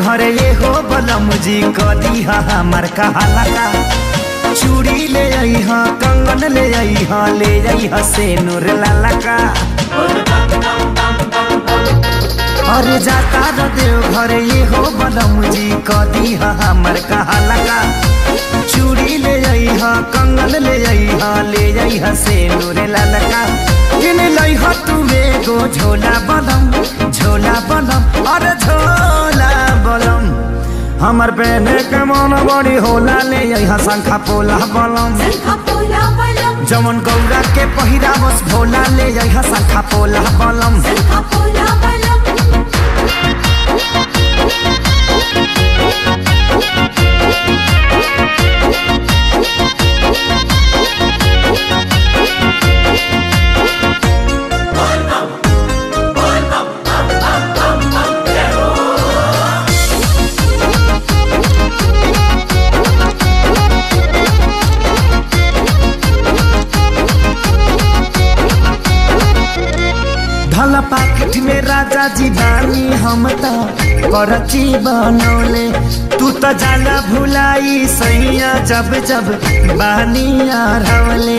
घरे ये हो बलम जी कदी हमर कहाला का चूड़ी ले आई हा कंगन ले आई हा ले आई हा से नूर लाला का अरे जाता र देव घरे ये हो बलम जी कदी हमर कहाला का चूड़ी ले आई हा कंगन ले आई हा ले आई हा से नूर लाला का किन लाई हा तू एगो झोला बलम झोला बलम अरे झोला बलम हमर पहने के मन बड़ी होला ले यहाँ शंखा पोला बलम जमन गौरा के पहिरा बस भोला ले यहाँ शंखा पोला बलम धला पाकेट में राजा जी बानी हम त करची बनौले तू त जाला भुलाई सैया जब जब बानी हरवले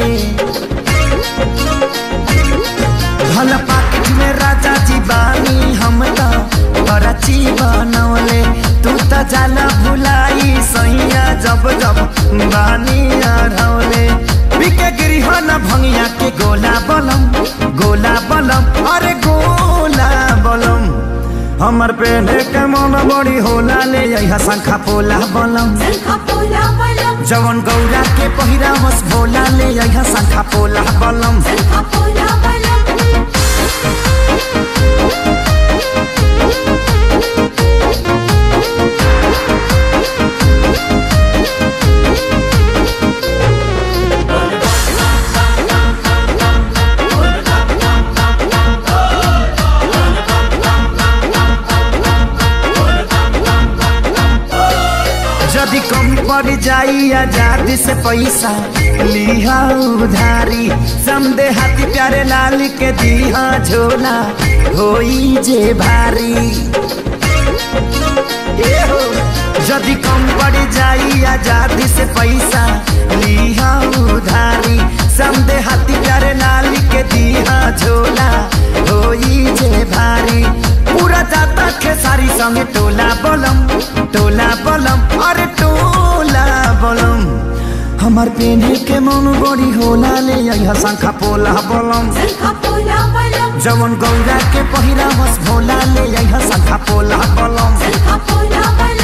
धला पाकेट में राजा जी बानी हम त करची बनौले तू त जाला भुलाई सैया जब जब बानी हरवले बिके गिरिह न भंगिया के गोला बलम गोला बलम अरे गोला बलम हमर पेने के मन बड़ी होला ले यहाँ शंखा पोला बलम जवन गौरा के पहिरा बस भोला ले यहाँ शंखा पोला बलम यदि कम पड़ जाई आजादी से पैसा लिहा उधारी समदे हाथी प्यारे लाल के दिहा झोला होई जे भारी ए हो यदि कम पड़ जाई आजादी से पैसा लिहा उधारी समदे हाथी प्यारे लाल के दिहा झोला होई जे भारी पूरा जाता खेसारी संगे टोला बलम टोला बलम अरे टोला बलम हमार पेने के मन बड़ी होला ले यहाँ शंखा पोला बलम जवन गौरा के पहिरा बस भोला ले यहाँ शंखा पोला बलम